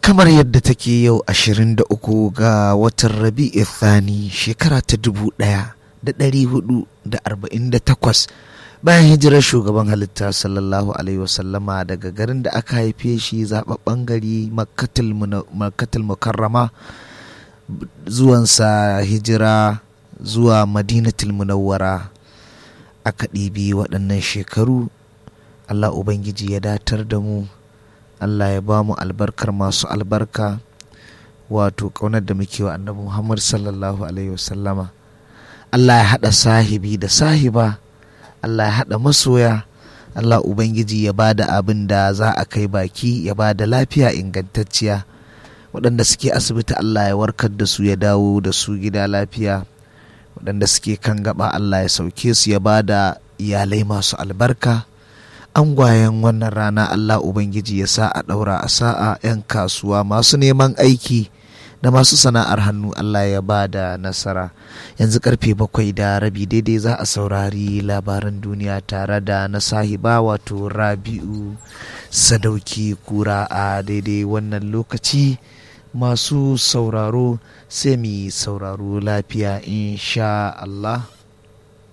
kamar yadda take yau 23 ga watan rabi'i thani shekara ta 1448 bayan hijirar shugaban halitta sallallahu alaihi wasallama daga garin da aka haife shi zababben gari makkatul mukarrama zuwansa hijira zuwa madinatul munawwara aka ɗibi waɗannan shekaru allah ubangiji ya datar da mu allah ya ba mu albarkar masu albarka wato ƙaunar da muke wa annabi muhammad sallallahu alaihi wasallama allah ya haɗa sahibi da sahiba allah ya haɗa masoya allah ubangiji ya ba da abin da za a kai baki ya ba da lafiya ingantacciya waɗanda suke asibiti allah ya warkar da su ya dawo da su gida lafiya waɗanda suke kan gaba Allah ya sauke su ya ba da iyalai masu albarka angwayen wannan rana Allah Ubangiji ya sa a ɗaura a sa'a 'yan kasuwa masu neman aiki da masu sana'ar hannu Allah ya ba da nasara yanzu karfe bakwai da rabi daidai za a saurari labaran duniya tare da na sahiba wato rabi'u sadauki kura a daidai wannan lokaci masu sauraro sai mu sauraro lafiya insha Allah